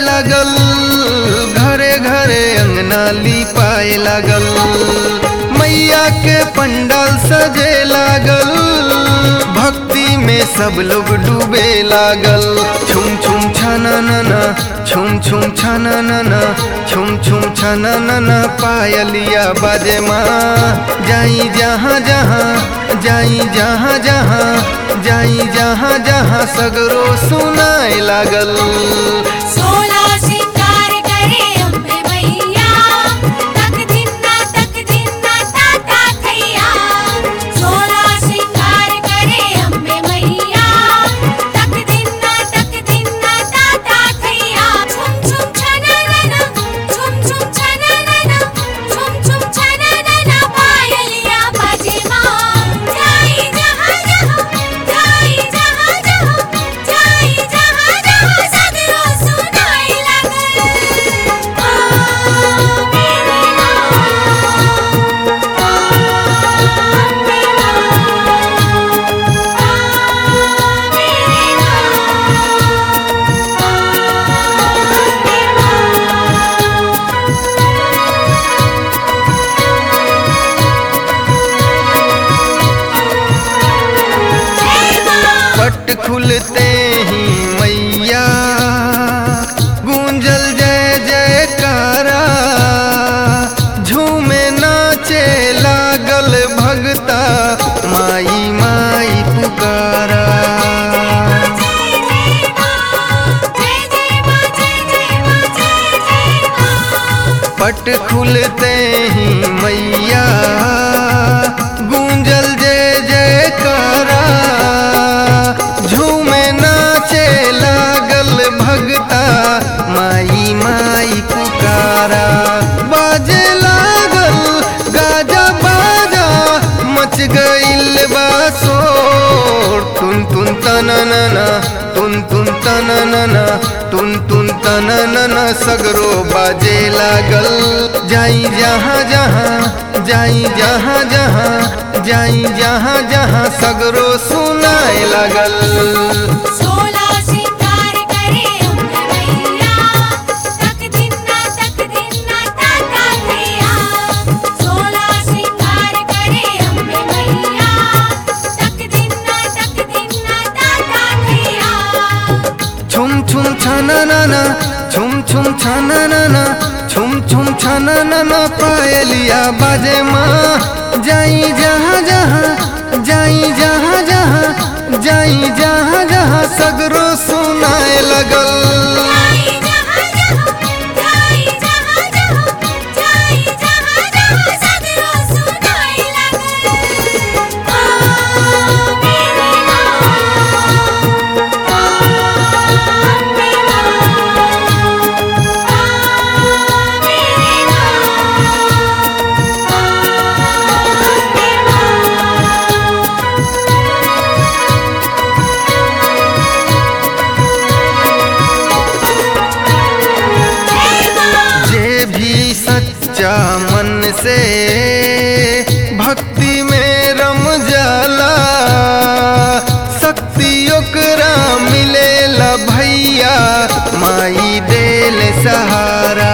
लागल घरे घरे अंगना लिपाए लागल मैया के पंडाल सजे लागल भक्ति में सब लोग डूबे लागल छुम छुम छना नना छुम छुम छना नना छुम छुम छना नना पायलिया बाजे माँ जाई जहाँ जहाँ जाई जहाँ जहाँ जाई जहाँ जहाँ सगरो सुनाए लागल सोला सिंगार करे अम्बे मैया तक दिना तक दिना ताता थैया सोला सिंगार करे अम्बे मैया तक दिना तक दिना ताता थैया छुम छुम छननना छुम छुम छननना छुम छुम छननना पायलिया बाजे माँ जाई जहाँ जहाँ जाई जहाँ जहाँ जाई जहाँ जहाँ सगरो सुनाई लागल आ मेरे पट खुलते ही मैया गूंजल जय जयकारा झूमे नाचे लागल भगता माई माई पुकारा पट खुलते ही मैया गूंजल जय जयकारा झूमे नाचे लागल भगता माई माई पुकारा बाजे लागल गाजा बाजा मच गइल बा शोर तुन तुन तननना तुन तुन तननना तुन तुन तननना सगरो बाजे लागल जाई जहाँ जहाँ जाई जहाँ जहाँ जाई जहाँ जहाँ सगरो सुनाए लागल सोला सिंगार करे अम्बे मैया तक दिना तक दिना ताता थैया सोला सिंगार करे अम्बे मैया तक दिना तक दिना ताता थैया छुम छुम छाना नाना छुम छुम छाना नाना छुम छुम छाना नाना पायलिया बाजे माँ जाई जहाँ जहाँ जाई जहाँ जहाँ जाई जहाँ जहाँ सगरो सुनाए लगल जाई जहाँ जहाँ जाई जहाँ जहाँ जाई जहाँ जहाँ सगरो सुनाई लागल आ मेरे जे भी सच्चा मन से भक्ति में रम जाला शक्ति ओकरा मिलेला भैया माई देल सहारा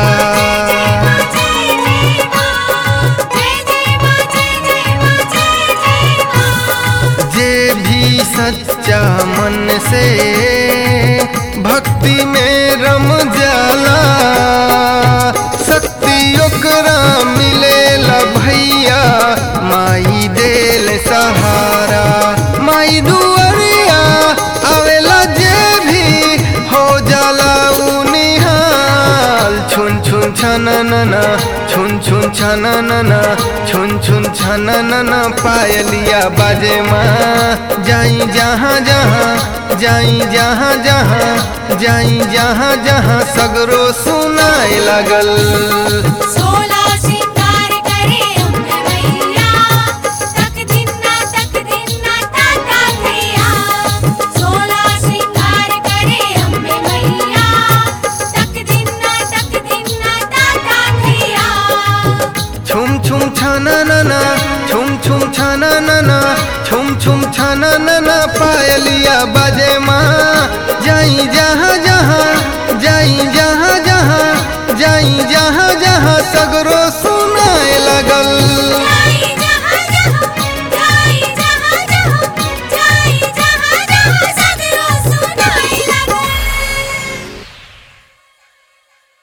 जे भी सच्चा मन से भक्ति में रम जाला शक्ति ओकरा मिलेला भैया माई देल सहारा माई दुआरिया आवेला जे भी हो जाला उ निहाल छुन छुन छननना छुन छुन छननना छुन छुन छननना पायलिया बाजे माँ जाई जहाँ जहाँ जाई जहाँ जहाँ जाई जहाँ जहाँ सगरो सुनाए लागल सोला सिंगार करे अम्बे मैया तक दिना तक दिना ताता थैया सोला सिंगार करे अम्बे मैया तक दिना तक दिना ताता थैया छुम छुम छाना नना छुम छुम छाना नना छुम छुम छा नना नना पायलिया बाजे माँ जाई जहाँ जहाँ जाई जहाँ जहाँ जाई जहाँ जहाँ सगरो